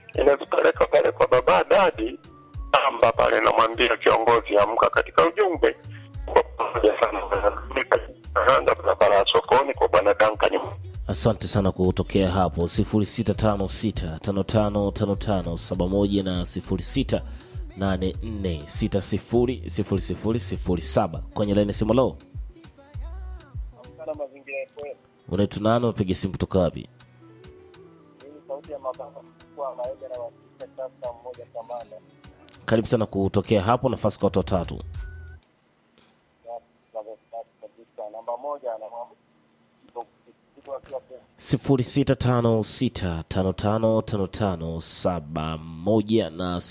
inazipeleka pale kwa baba dadi amba pale, namwambia kiongozi, amka katika ujumbe kwa pamoja sana, anaanza barabara ya sokoni kwa bwana Duncan. asante sana kwa kutokea hapo 0656555571 na 0684600007 kwenye laini ya simu lo sana mazingira yetu unaitwa nani unapiga simu kutoka wapi mimi sauti ya mababa kwa maega na wasika sasa mmoja kamanda karibu sana kutokea hapo nafasi kwa watu watatu na na kabisa namba moja na mambo kitu akiwa pia 0656555571 na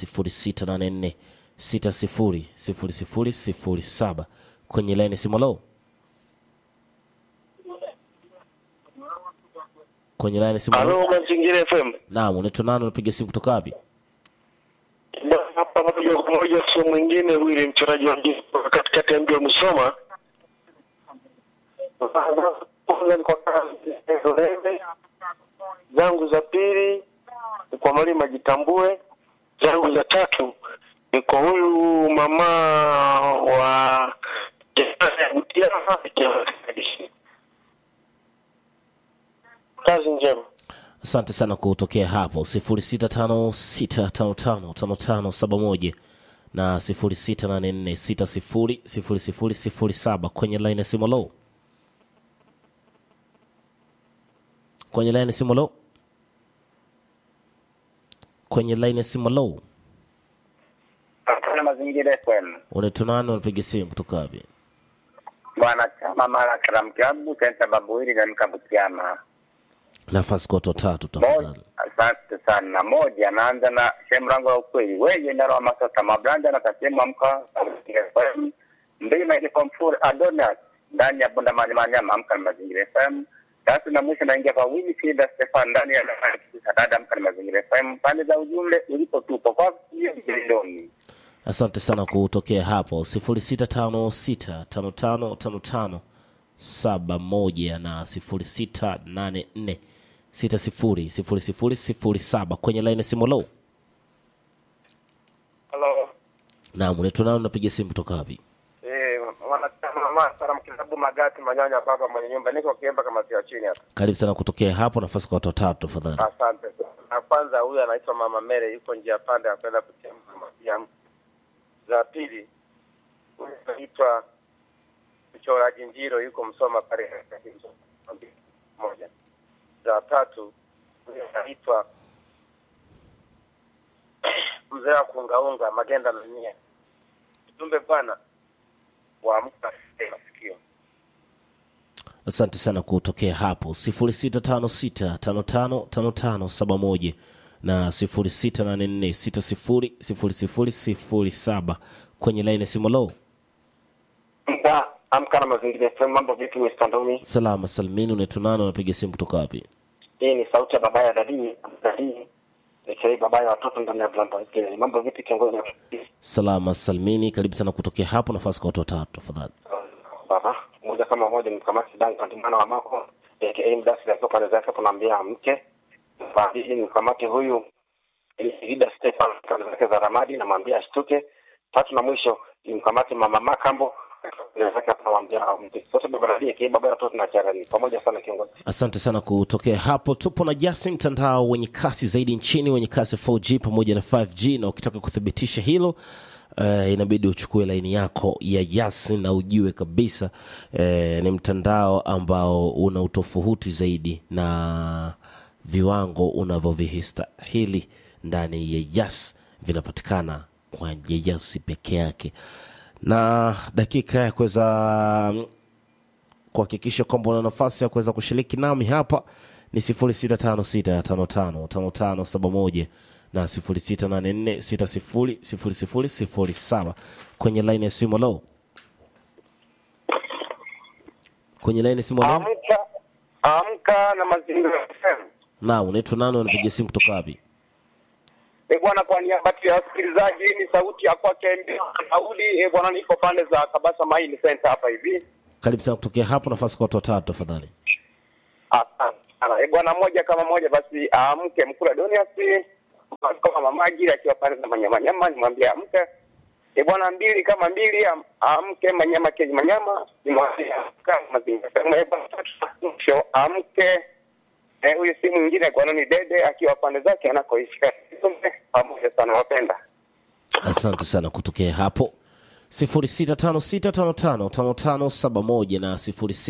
0684600007 kwenye laini ya simu lo kwenye laini ya simu lo Halo, Mazingira FM. naam unaitwa nani unapiga simu kutoka wapi Bwana, hapa moja kwa moja, sio mwingine Wili, mchoraji wa jiji kutoka katikati ya mji wa Musoma. Kwanza ni kwa kazi Zolebe. zangu za pili ni kwa mwalimu ajitambue, zangu za tatu ni kwa huyu mama wa kazi njema. asante sana kutokea hapo 0656555571 na 0684600007 kwenye laini ya simu lo kwenye laini ya simu lo kwenye laini ya simu lo Hapana mazingira FM. unaitwa nani unapiga simu kutoka wapi Bwana chama mara karam klabu senta babuiri na mkabutiama. nafasi kwa watu watatu Moja, tafadhali asante sana. Moja naanza na sehemu rango ya ukweli. Wewe ndaro wa masasa mabranda na kasema amka mazingira FM. Mbili na ile komfur Adonis ndani ya bunda mani manyama amka na mazingira FM. Tatu na mwisho naingia kwa Willy Frida Stefan ndani ya nafasi kisa dada amka na mazingira FM. Pande za ujumbe ulipo tupo kwa hiyo jilindoni. asante sana kutokea hapo 0656555571 na 0684600007 kwenye laini ya simu lo Hello. naam unaitwa nani unapiga simu kutoka wapi Eh, wanachama mama Salam Kilabu Magati Manyanya baba mwenye nyumba niko kiemba kama sio chini hapa. karibu sana kutokea hapo nafasi kwa watu watatu tafadhali Asante. Na kwanza huyu anaitwa Mama Mere yuko njia pande apenda kuchemka maziamu. Za pili huyu anaitwa mchoraji Njiro yuko Msoma pale katika Msoma moja. Za tatu huyu anaitwa mzee wa kuungaunga Magenda na Nia. Jumbe bwana waamka masikio. asante sana kutokea hapo 0656555571 na 0684600007 kwenye laini ya simu lo Mda amka na mazingira FM. Mambo vipi Mr. Ndoni? salama salmini unaitwa nani unapiga simu kutoka wapi Hii ni sauti ya baba ya dadii dadii aka baba ya watoto ndani ya Blanda. Mambo vipi kiongozi? salama salmini karibu sana kutokea hapo nafasi kwa watu watatu tafadhali Baba moja kama moja ni mkamati Duncan mwana wa Mako aka mdasi akiwa pande zake tunaambia mke. Baadhi ni mkamati huyu Ida Stefan pande zake za Ramadi namwambia ashtuke. Tatu na mwisho ni mkamati mama Makambo pande zake tunamwambia mke. Sote baba dadii aka baba ya watoto na charani. Pamoja sana kiongozi. asante sana kutokea hapo tupo na jasi mtandao wenye kasi zaidi nchini wenye kasi 4g pamoja na 5g na ukitaka kuthibitisha hilo Uh, inabidi uchukue laini yako ya yasi na ujue kabisa uh, ni mtandao ambao una utofauti zaidi na viwango unavyovihistahili ndani ya yas vinapatikana kwa yasi peke yake na dakika ya kuweza mm, kuhakikisha kwamba una nafasi ya kuweza kushiriki nami hapa ni 0656555571 na 0684600007 kwenye laini ya simu lo kwenye laini ya simu lo Amka amka na mazingira FM. na unaitwa nani unapiga simu kutoka wapi E bwana, kwa niaba ya wasikilizaji, hii ni sauti ya kwake Daudi. E bwana, niko pande za Kabasa Maini Center hapa hivi. karibu sana kutokea hapo nafasi kwa watu watatu tafadhali Asante sana. E bwana, moja kama moja basi, amke Mkula Donias kama mama ajili akiwa pale na manyama nyama, nimwambia amke e bwana, mbili kama mbili, am- amke manyama keji manyama, nimwambia amka mazingira sema e bwana, tatu mwisho amke. Eh, huyu si mwingine kwa ni dede akiwa pande zake anakoishi Katumbe, pamoja sana wapenda. asante sana kutokea hapo 0656555571 na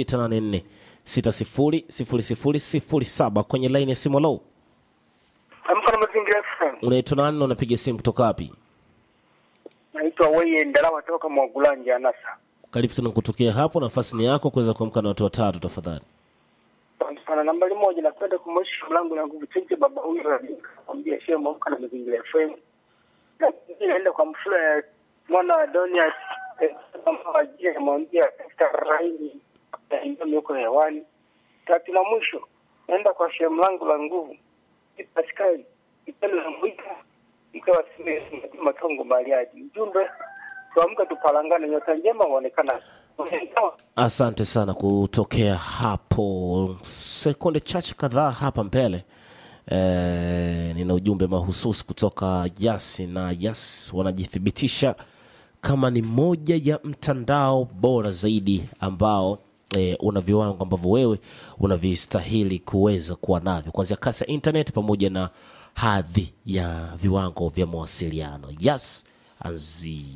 0684600007 kwenye laini ya simu low Amka na mazingira FM. unaitwa nani na unapiga simu kutoka wapi Naitwa Weye Ndalawa toka Mwagulanja Anasa. karibu sana kutokea hapo nafasi ni yako kuweza kuamka na watu watatu tafadhali Asante sana. Nambari moja, napenda kumwonyesha mlango na nguvu cheche baba huyu kwambia shehe mwamka na mazingira FM. Na pili naenda kwa mfula ya mwana wa Donia eh, kama wajia namwambia katika raini ndio yuko hewani. Tatu na mwisho naenda kwa shehe mlango la nguvu Pascal Ipendo na Mwika mkawa sime matongo Bariadi. Ujumbe tuamke tupalangane, nyota njema huonekana. asante sana kutokea hapo sekunde chache kadhaa hapa mbele e, nina ujumbe mahususi kutoka yasi na yas wanajithibitisha kama ni moja ya mtandao bora zaidi ambao e, una viwango ambavyo wewe unavistahili kuweza kuwa navyo kuanzia kasi ya internet pamoja na hadhi ya viwango vya mawasiliano yas anzi